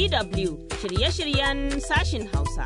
DW shirye-shiryen sashin Hausa.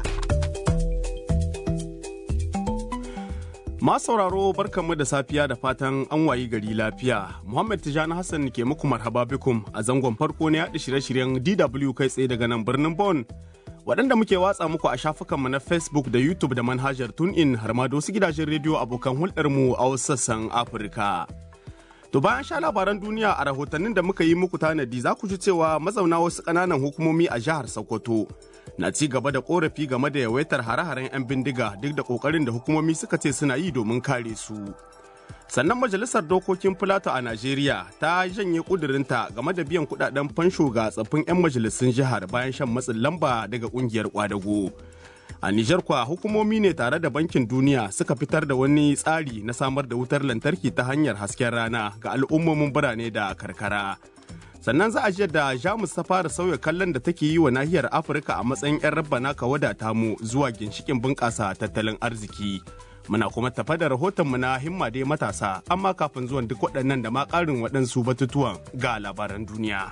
Masu sauraro barkanmu da safiya da fatan an wayi gari lafiya. Muhammad Tijani Hassan ke muku marhaba bikum a zangon farko na yaɗa shirye-shiryen DW kai tsaye daga nan birnin Bon. Waɗanda muke watsa muku a shafukanmu na Facebook da YouTube da manhajar TuneIn har ma da wasu gidajen rediyo abokan hulɗarmu a wasu sassan Afirka. To bayan sha labaran duniya a rahotannin da muka yi muku tanadi za ku ji cewa mazauna wasu ƙananan hukumomi a jihar Sokoto na ci gaba da korafi game da yawaitar hare-haren 'yan bindiga duk da ƙoƙarin da hukumomi suka ce suna yi domin kare su. Sannan majalisar dokokin Filato a Najeriya ta janye ƙudurinta game da biyan kuɗaɗen fansho ga tsaffin 'yan majalisun jihar bayan shan matsin lamba daga ƙungiyar ƙwadago. A Nijar kwa hukumomi ne tare da Bankin Duniya suka fitar da wani tsari na samar da wutar lantarki ta hanyar hasken rana ga al'ummomin birane da karkara. Sannan za a ji da Jamus ta fara sauya kallon da take yi wa nahiyar Afirka a matsayin 'yan rabbana ka wadata mu zuwa ginshikin bunƙasa tattalin arziki. Muna kuma tafa da rahotonmu na himma dai matasa, amma kafin zuwan duk waɗannan da ma ƙarin waɗansu batutuwan ga labaran duniya.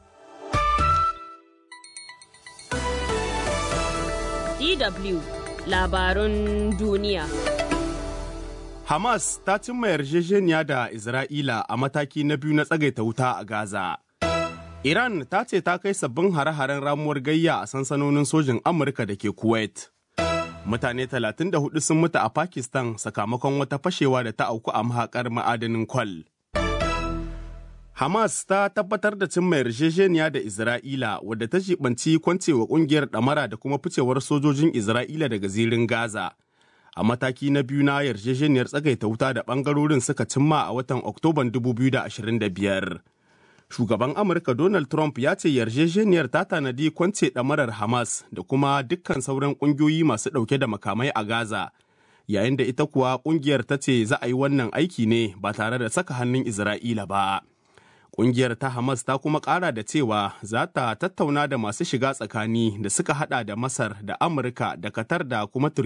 DW labarun duniya. Hamas ta cimma yarjejeniya da Isra'ila a mataki na biyu na tsagaita wuta a Gaza. Iran ta ce ta kai sabbin hare-haren ramuwar gayya a sansanonin sojin Amurka da ke Kuwait. Mutane 34 sun mutu a Pakistan sakamakon wata fashewa da ta auku a mahaƙar ma'adanin kwal. Hamas ta tabbatar da cimma yarjejeniya da Isra'ila wadda ta jibanci kwancewa kungiyar ɗamara da kuma ficewar sojojin Isra'ila daga zirin Gaza. A mataki na biyu na yarjejeniyar tsagaita wuta da ɓangarorin suka cimma a watan Oktoban 2025. Shugaban Amurka Donald Trump ya ce yarjejeniyar ta tanadi kwance ɗamarar Hamas da kuma dukkan sauran ƙungiyoyi masu ɗauke da makamai a Gaza. Yayin da ita kuwa ƙungiyar ta ce za a yi wannan aiki ne ba tare da saka hannun Isra'ila ba. Ƙungiyar ta Hamas ta kuma ƙara da cewa za ta tattauna da masu shiga tsakani da suka hada da Masar da Amurka da Qatar da kuma